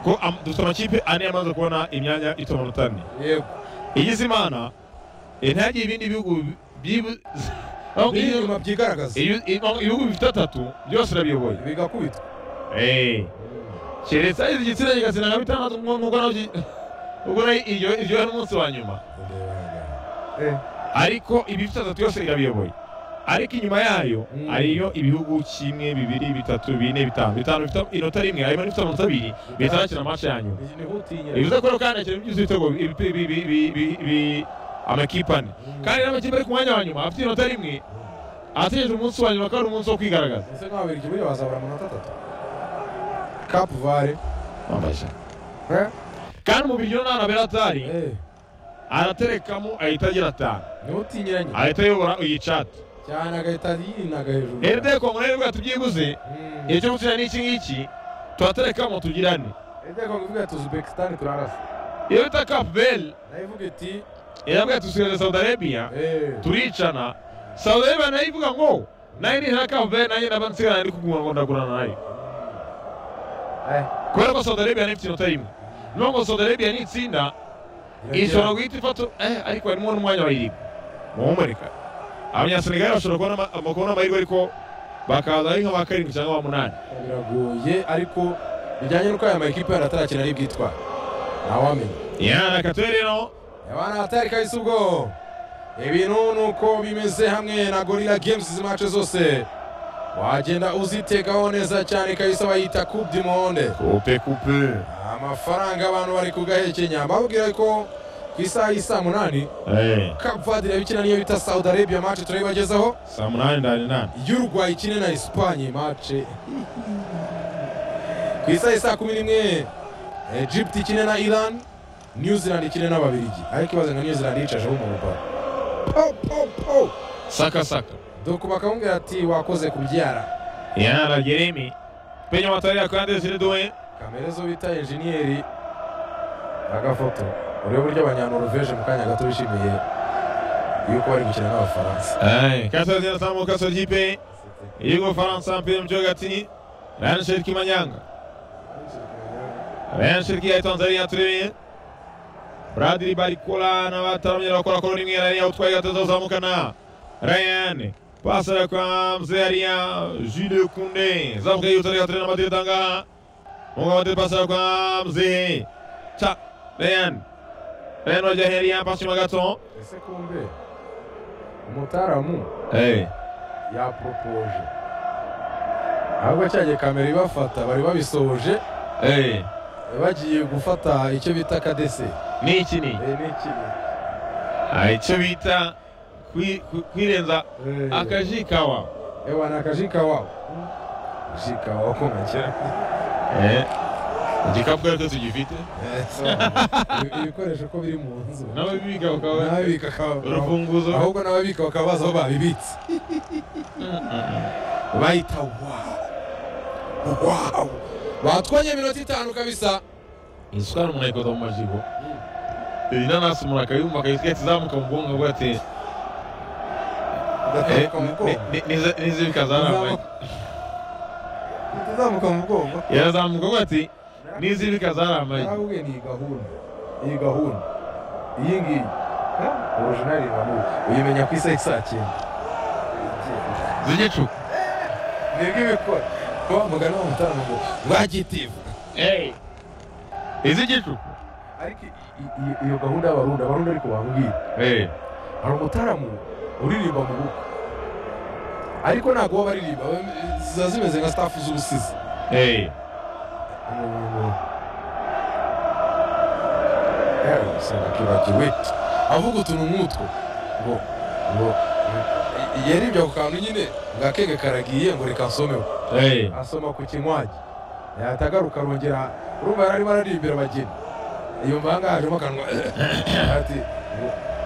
ko am- dufite amakipe ane yamaze kubona imyanya ifite amanota ane yego igize imana eh, ntihagire ibindi bihugu byibu- aho aho iyo- inyuma byigaragaza iyo- iyo- ibihugu bifite atatu byose urabiyoboye bigakubitwa Eh, keretse ari igitsina kigatsina nka bitandatu nko- nk'uko nabyo ubwo nayo iryo iryo ari umunsi wa nyuma Eh, ariko ibifite atatu yose irabiyoboye ariko inyuma yayo Mm. hariyo ibihugu kimwe bibiri bitatu bine bitanu bitanu bifite inota rimwe harimo n'ibifite amanota abiri bihita bakina amace ya nyuma ni- niho utinya bivuze ko rero kandi hakina byuzuye ibitego bi- bi- bi- bi- bi- bi- bi- amakipe ane Mm. kandi n'amakipe ari ku mwanya wa nyuma afite inota rimwe ategereje umunsi wa nyuma akaba ari umunsi wo kwigaragaza ese nk'ababirigi buriya bazabura amanota atatu kapu vare Eh, kandi umubiri yo ntabwo abera atari eh, araterekamo ahita agira atanu niho utinyiranye ahita ayobora iyi cati cyane agahita yinaga hejuru eride kongo nayo rwego tubyibuze Mm. igihe cyo gukina n'iki ngiki turaterekamo tugirane Ede kongo ivuga ati uzbekisitani turarasa iyo bita kapu beri nayo ivuga iti irabwira tusigare saudi arabia eh, turicana saudi arabia nayo ivuga ngo nayo nihera kapu beri nanjye ndaba nsigarana ndi kuguma ngo ndagurana nayo eh, kubera ko saudi arabia nayo ifite inota rimwe niyo ngo saudi arabia nitsinda iragira- ishobora guhita ifata eh, ariko harimo n'umwanya wa irindwi muhumurika abanyasenegali bashobora kubona ama- ama- kubona amahirwe ariko bakaza ari nka ba karindwi cyangwa ba munani biragoye ariko bijyanye n'uko aya makipe yari atarakina ari bwitwara ntawamenya yana katuye rero abana atari kahise ubwo ibintu ni uko bimeze hamwe na gorira games izi mace zose wagenda uzitekaho neza cyane kahise bayita coupe du monde kupe kupe amafaranga abantu bari kugahekenya babwira ko ku isaha y'isaa munani eh kapuvadi irabikina niyo bita saudi arabia mace turayibagezaho saa munani ndani nani y'urwaye ikine na esipanye mace ku isaha y'i saa kumi n'imwe egypt ikine na iran new zealand ikine n'ababirigi ariko ibaze ngo new zealand yicajeho umuntu pa po po po saka saka doko bakamubwira ati wakoze kubyara yana la jeremi penye matari yakande ziri duwe kamere zo bita enjeniyeri agafoto urebe uburyo abanyanoruveje mu kanya gato bishimiye yuko bari gukina n'abafaransa eh kasa zina samu kasa jipe yugo faransa mpira mjoga tini rani shiriki manyanga rani shiriki ya tanzania turebe bradiri barikola na bataramye bakora koroni mwe rani utwaye gatozo zamukana ryan pasara kwa mzee aria jules kunde zamuka yutari gatrena madiri tanga munga madiri pasara kwa mzee cha ryan ryan wajaheria pashima gato ese kumbe umutaramu hey. yaporopoje ahubwo cya gihe kamera ibafata bari babisoje Hey. bagiye gufata icyo bita kadese ni iki ni n'ikibi Ah, icyo bita kwi- kwi- kwirenza akaji kawa ewa ni akajika wabo jika wabo ko nkakira igikapu ariko tugifite ibikoresho ko biri mu nzu nawe biga bakaba n'ababika bakaba- urufunguzo ahubwo n'ababika bakaba bazi aho babibitse bayita wawu wawu batwonye iminota itanu kabisa isukari umuntu ayikoza mu majigo iyi nanasi umuntu akayumva akayisiga izamuka mu bwonko avuga ati "Eh, ndatamuka mu bwongo ni- ni- nize- nize bikazaramba ndazamuka mu bwongo yarazamuka avuga ati nizi bikazaramba narawubwiye ni iyi gahunda iyi gahunda iyi ngiyi orojinali irambuye uyimenya ku isaha saa cyenda zigicu nibwo ibikora wa mugani wa mutarama ngo rwagitivu izigicu ariko i- i- i- iyo gahunda y'abarundi abarundi ariko bambwira hari umutaramu uririmba mu bukwe ariko ntabwo baba baririmba baba- ziba zimeze nka staff z'ubusizi senakibagiwe avuga utuntu nk'utwo ngo ngo yaribye ako kantu nyine ngo akenge karagiye ngo reka nsomeho asoma ku kinywaji yatagaruka arongera urumva yari arimo ararimbira abageni yumva ahangaha hajemo akanwa ati ngo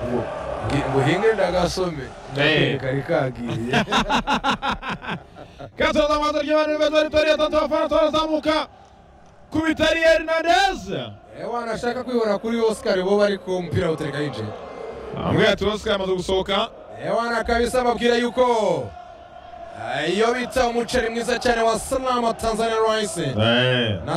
ngo ngi- ngo hinge ndagasome Eh. kari kagiye Katoza amazu ry'abantu beza Victoria Tatu Afanto arazamuka ku bitari Hernandez. ewa nashaka kwibona kuri Oscar bo bari ku mupira awutereka yinjiye Amwe ati Oscar amaze gusohoka. Ewana kabisa babwira yuko iyo bita umuceri mwiza cyane wa Salama Tanzania Rice Eh. na